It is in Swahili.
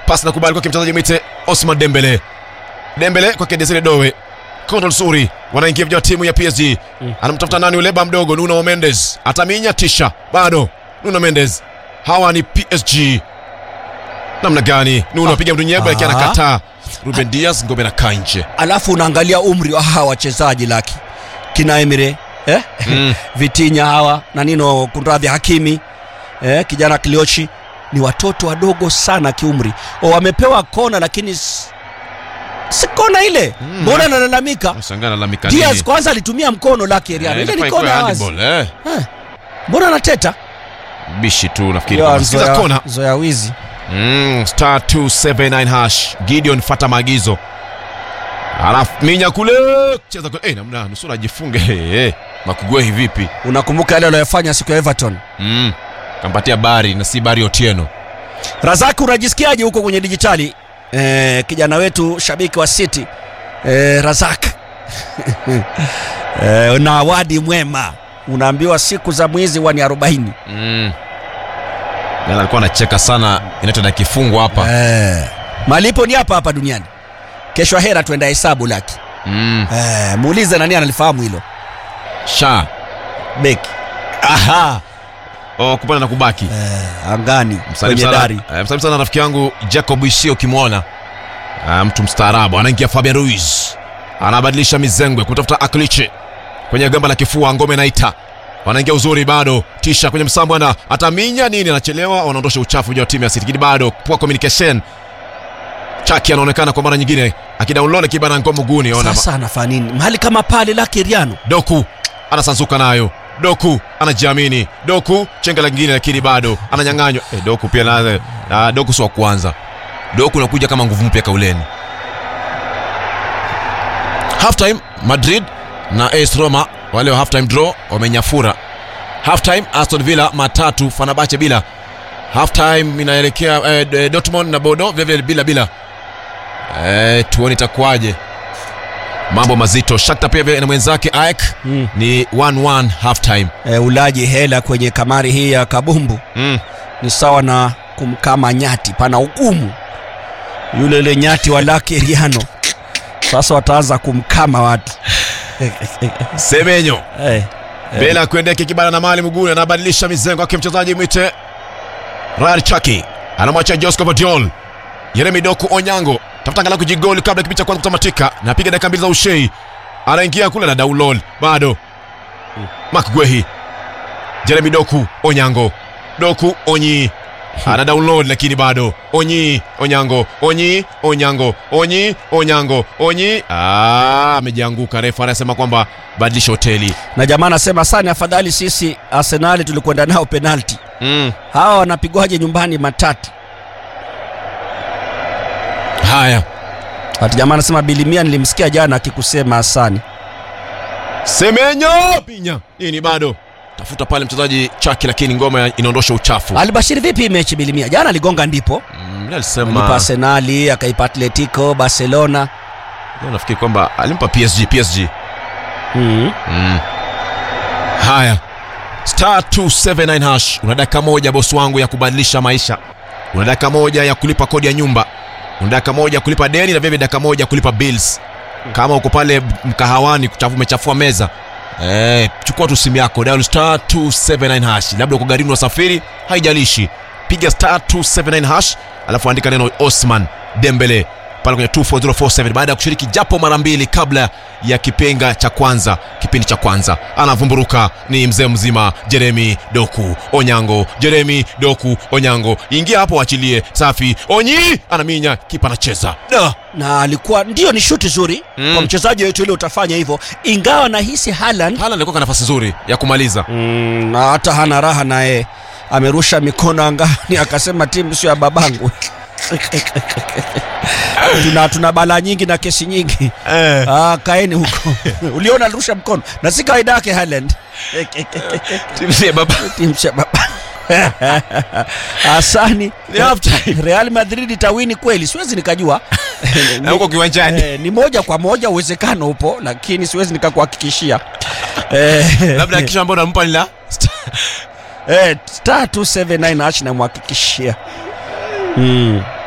pasi na kubali kwake mchezaji mwite Osman Dembele. Dembele kwake Desire Dowe. Kondo nzuri wanaingia vijana wa timu ya PSG. Anamtafuta nani yule ba mdogo Nuno Mendes. Ataminya tisha bado Nuno Mendes. Hawa ni PSG. Namna gani? Nuno apiga mtu nyegba lakini Ah. anakataa. Ruben Diaz ngome na kaa nje. alafu unaangalia umri wa hawa wachezaji laki kina Emire eh? Mm. Vitinya hawa na nino kunradhi Hakimi eh? kijana Kliochi ni watoto wadogo sana kiumri o, wamepewa kona lakini s- si kona ile Mm. mbona analalamika Nashangaa lalamika Diaz nini? kwanza alitumia mkono lake Eriano Eh, ile ni ilikuwa kona ikuwe wazi handball, eh. Eh, mbona anateta Bishi tu nafikiri. Ya, kwamba sikiza zoea- kona. zoea wizi Mm, star 279 hash Gideon fata maagizo alafu minya kule cheza kule. Eh, namna nusura ajifunge hey, hey. makugwehi vipi unakumbuka yale aliyofanya siku ya Everton mm. kampatia bari na si bari Otieno Razaki, unajisikiaje huko kwenye dijitali eh, kijana wetu shabiki wa City eh, Razak eh, na awadi mwema, unaambiwa siku za mwizi huwa ni 40 mm. Jana alikuwa anacheka sana United akifungwa hapa eh, malipo ni hapa hapa duniani. Kesho ahera tuenda hesabu laki mm. eh, muulize nani analifahamu hilo sha beki aha oh, kupanda na kubaki eh, angani Msalimu kwenye sana, dari eh, msalimu sana rafiki yangu Jacob Ishio ukimwona Ah, mtu mstaarabu anaingia Fabian Ruiz anabadilisha mizengwe kutafuta Akliche kwenye gamba la kifua ngome naita wanaingia uzuri bado tisha kwenye msambo ana ataminya nini anachelewa wanaondosha uchafu wa timu ya City lakini bado poor communication Chaki anaonekana kwa mara nyingine akidownload kibana ngoma mguuni ona sasa anafanya nini mahali kama pale lake Riano Doku anasanzuka nayo Doku anajiamini Doku chenga lingine lakini bado ananyang'anywa eh, Doku pia na, na Doku si wa kwanza Doku nakuja kama nguvu mpya kauleni halftime Madrid na AS Roma wale wa halftime draw wamenyafura halftime Aston Villa matatu Fenerbahce bila halftime inaelekea eh, eh, Dortmund na Bordeaux vile vile bila bila eh, tuone itakuwaje mambo mazito Shakhtar pia vile na mwenzake AEK mm. ni 1-1 halftime eh, ulaji hela kwenye kamari hii ya kabumbu mm. ni sawa na kumkama nyati, pana ugumu. Yule yule nyati wa Lucky Riano sasa wataanza kumkama watu Semenyo eh, bila kuendeka kibana na mali mguu anabadilisha mizengo yake mchezaji mwite Ryan Chaki anamwacha Josco Vadiol Yeremi Doku Onyango tafuta angalau kujigoli kabla kipindi cha kwanza kutamatika na piga dakika mbili za ushei anaingia kule na download bado Mark Gwehi Jeremy Doku Onyango Doku Onyi ana download lakini bado Onyi Onyango Onyi Onyango Onyi Onyango Onyi ah amejianguka refa anasema kwamba badilisha hoteli na jamaa anasema sana, afadhali sisi Arsenali tulikwenda nao penalti, mm. hawa wanapigwaje nyumbani matatu? haya Ati jamaa anasema bilimia, nilimsikia jana akikusema Hasani. Semenyo pinya nini bado tafuta pale mchezaji Chaki lakini ngoma inaondosha uchafu Alibashiri vipi hii mechi bilimia? Jana aligonga ndipo mm, alipa alisema Arsenali, akaipa Atletico, Barcelona Leo nafikiri kwamba alimpa PSG PSG mm. mm. haya star 279 hash una dakika moja bosi wangu ya kubadilisha maisha una dakika moja ya kulipa kodi ya nyumba una dakika moja ya kulipa deni na vile dakika moja ya kulipa bills kama uko pale mkahawani kuchafu umechafua meza eh, chukua tu simu yako dial star 279 hash labda uko garini wasafiri haijalishi piga star 279 hash alafu andika neno osman dembele pale kwenye 24047 baada ya kushiriki japo mara mbili kabla ya kipenga cha kwanza kipindi cha kwanza anavumburuka ni mzee mzima jeremi doku onyango jeremi doku onyango ingia hapo achilie safi onyi anaminya kipa anacheza da na alikuwa ndio ni shuti zuri Mm. kwa mchezaji wetu ile utafanya hivyo, ingawa nahisi Haaland hala alikuwa kwa nafasi nzuri ya kumaliza mm, na hata hana raha naye amerusha mikono angani akasema timu sio ya babangu tuna, tuna balaa nyingi na kesi nyingi eh. ah, kaeni huko uliona alirusha mkono na si kawaida yake Haaland baba timu sio ya baba Asani Ni half time. Real Madrid itawini kweli, siwezi nikajua Na huko kiwanjani Eh, ni moja kwa moja uwezekano upo, lakini siwezi nikakuhakikishia eh, labda kisha ambao nampa ni la eh, star 279 ash namhakikishia mm.